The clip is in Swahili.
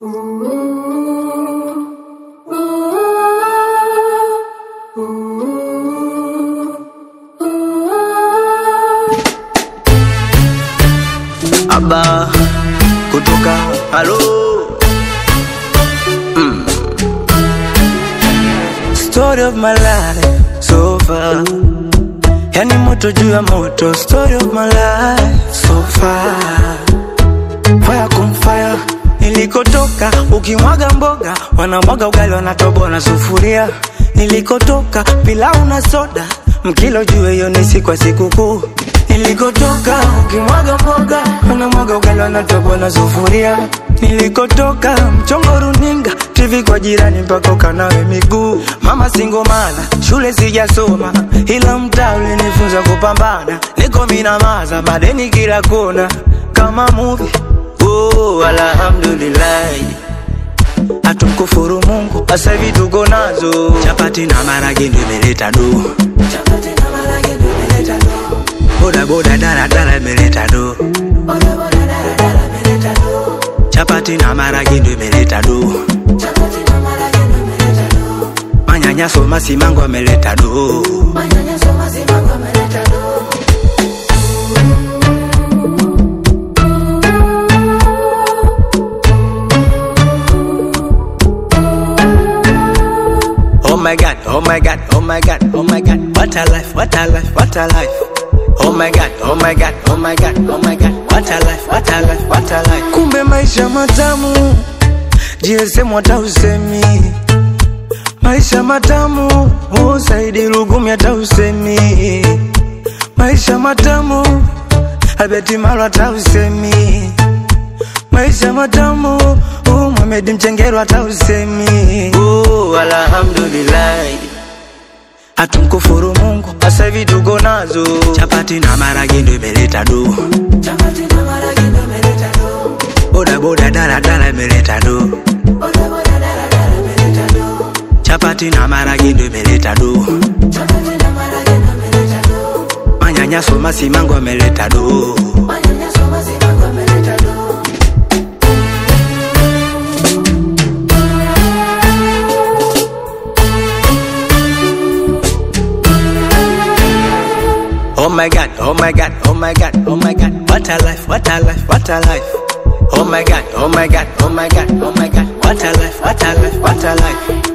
Aba kutoka halo mm. Story of my life so far, yani moto juu ya moto. Story of my life so far, fire kum fire. Nilikotoka ukimwaga mboga, wanamwaga ugali, wanatoboa na sufuria. Nilikotoka pilau na soda, mkilo juu hiyo ni siku ya sikukuu. Nilikotoka ukimwaga mboga, wanamwaga ugali, wanatoboa na sufuria. Nilikotoka mchongo runinga, TV kwa jirani mpaka ukanawe miguu. Mama singomana, shule sijasoma, ila mtaa ulinifunza kupambana. Niko minamaza, madeni kila kona, kama movie. Oh, alhamdulillah hatumkufuru Mungu, sasa hivi tuko nazo chapati na marage ndio imeleta do, chapati na marage ndio imeleta do, boda boda dala dala imeleta do, boda boda dala dala imeleta do, chapati na marage ndio imeleta do, chapati na marage ndio imeleta do, manyanyaso masimango ameleta do, manyanyaso masimango ameleta do. Oh my god, oh my god, oh my god, oh my god, what a life, what a life, what a life. Oh my god, oh my god, oh my god, oh my god, what a life, what a life, what a life. Kumbe maisha matamu, GSM hata usemi. Maisha matamu, oh Saidi Lugumi hata usemi. Maisha matamu, Albert Maro hata usemi. Maisha matamu, oh Mohamed Mchengero hata usemi. Oh, alhamdulillah. Hatumkufuru Mungu, sasa hivi tuko nazo chapati na marage ndio imeleta do, chapati na marage ndio imeleta do, boda boda dala dala imeleta do, boda boda dala dala imeleta do, chapati na marage ndio imeleta do, chapati na marage ndio imeleta do, manyanyaso masimango ameleta do, manyanyaso masimango ameleta do. Oh my god, oh my god, oh my god, oh my god, what a life, what a life, what a life. Oh my god, oh my god, oh my god, oh my god, what a life, what a life, what a life.